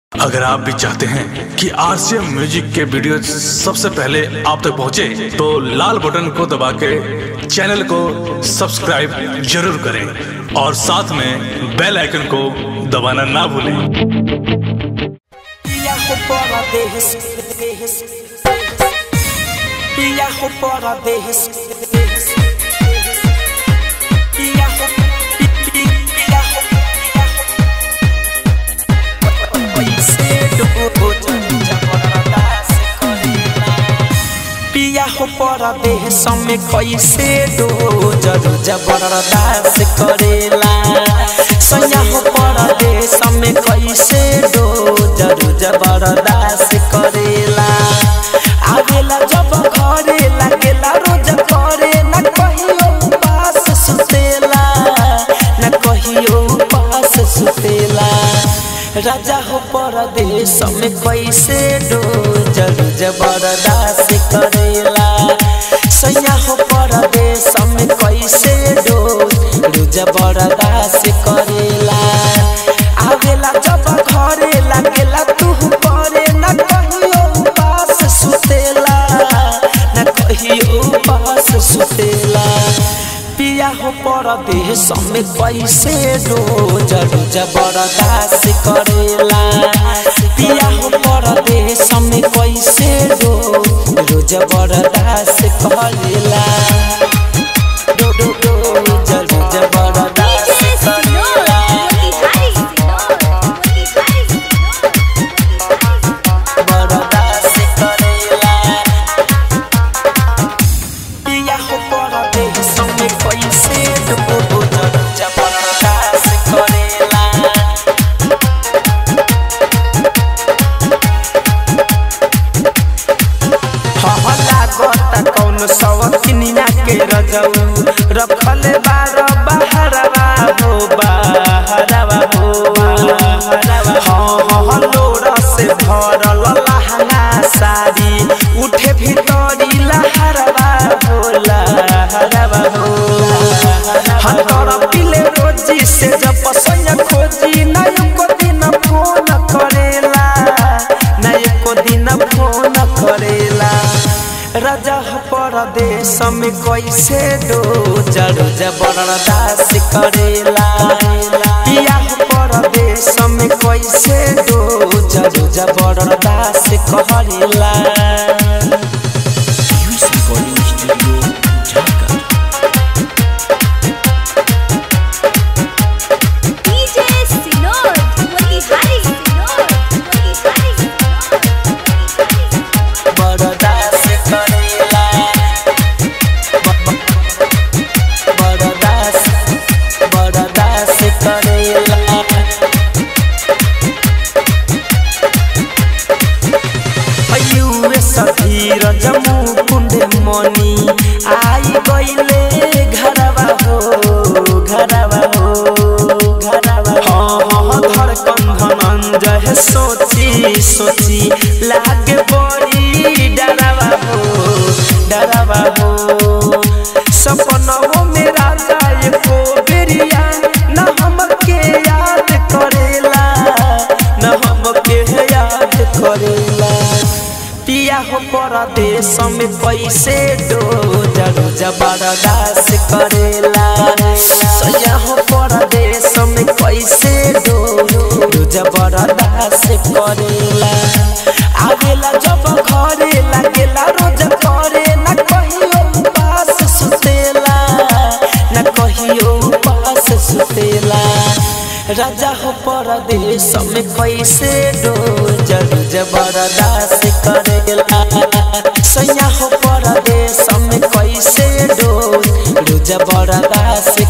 अगर आप भी चाहते हैं कि आरसीएम म्यूजिक के वीडियो सबसे पहले आप तक पहुंचे, तो लाल बटन को दबा के चैनल को सब्सक्राइब जरूर करें और साथ में बेल आइकन को दबाना ना भूलें Viajo para dejes, dejes, Viajo para dejes, dejes, Viajo, vi- vi- viajo, viajo. Cedo, ya baratas Viajo para dejes, me कैसे दो जरूर जबरदस्त करेला सयाहो परदेश में कैसे दो जरूर जबरदस्त करेला आवेला जब घरे लागेला रोज करे न कहियो पास सुतेला न कहियो पास सुतेला राजा हो परदेश में कैसे दो जरूर जबरदस्त करेला सैया हो परदेश में कैसे दो रोज बरदास करेला आवेला जब घरे लागेला तू करे न कहियो पास सुतेला न कहियो पास सुतेला पिया हो परदेश में कैसे रोज रोज बरदास करेला पिया हो परदेश में कैसे रोज रोज बरदास करेला रो रो रोज रोज बरदास करेला बरदास करेला पिया हो परदेश में कैसे रोज रोज बरदास करेला हहला गोता कौन सवतिनिया के रजऊ रखल बार बहरवा हो बहरवा हो हाँ हाँ लोरा से भरल लहंगा साड़ी उठे भीतरी लहरवा हो लहरवा हो हाँ तोरा पिले रोजी से जब पसंद खोजी ना एको दिन फोन करेला ना एको दिन फोन करेला राजा हो परदेश में कैसे दो जरू जबरदस्त करेला पिया हो परदेश में कैसे दो जरू जबरदस्त करेला बरदास करेला बरदास बरदास करेला अयुए सधीर जमू कुंड मनी आई गईले घरवा हो घरवा हो घरवा हाँ हाँ धड़कन धनंजय सोची सोची लागे बड़ी डरवा हो डरवा हो सपनों में राजा एको बेरिया न हमके याद करेला न हमके याद करेला पिया हो परदेश में कैसे दो जरू जबरदास करेला सैया हो परदेश में कैसे दो दो जबरदास करेला आवेला जब घरे लागेला रोज करे न कहियो पास सुतेला न कहियो पास सुतेला राजा हो परदेश में कैसे दो जरू जबरदास करेला सैया हो परदेश में कैसे दो दो जबरदास